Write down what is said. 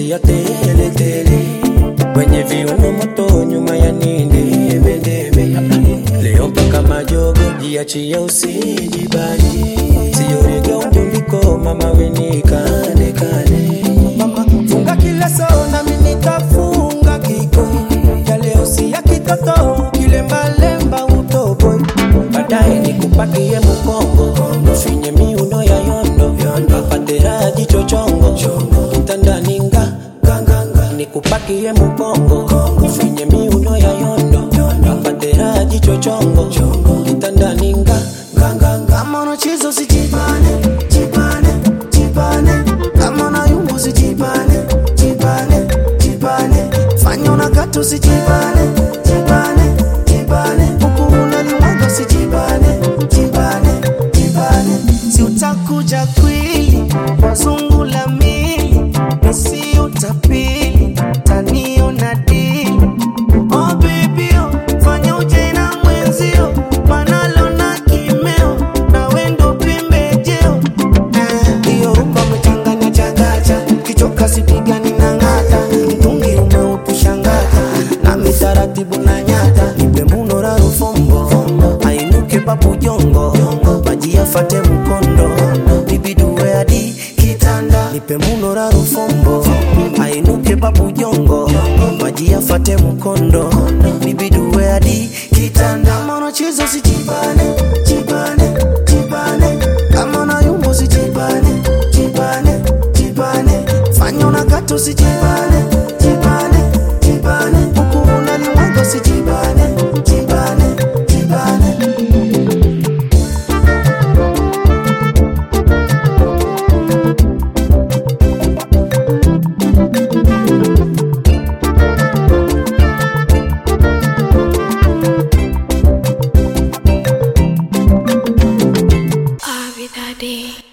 tia tele tele kwenye viuno moto nyuma ya nini debe leo mpaka majogo jiachie usijibani siyorega undundiko mama weni kane kane mama funga kile so nami nitafunga kiko ya leo si ya kitoto kilembalemba utoboi baadaye nikupakie mukongo ufinye miuno ya yondo apatera jicho chongo kitandani nga nganganga nikupakie mukongo ufinye miuno ya yondo apatera jicho chongo kitandani nga nganganga Kama unacheza usijibane, jibane, jibane. Kama unayumba usijibane, jibane, jibane. Fanya unakata usijibane, jibane, jibane. Huku unalimwaga usijibane, jibane, jibane. Si utakuja kwili, wazungu la mili, nisi utapili, taniona dili. Oh baby, oh, fanya uje na mwenzio, manalo na kimeo, na wendo pembejeo. Eh, Hiyo rumba umechanganya changanya, kichoka sipigani na ng'ata, mtungi umeutushangata, nami taratibu na nyata, nipe muno la rufombo, ainuke papu jongo, maji yafate mkondo, nibidue hadi kitanda, nipe muno la rufombo, ainuke papu jongo, maji yafate mkondo, nibidue hadi kitanda. Kama unacheza usijibane, jibane, jibane, kama unayumba usijibane, jibane, jibane, fanya unakata usijibane, jibane, jibane, huku unalimwaga usijibane, jibane, jibane. I'll be that day.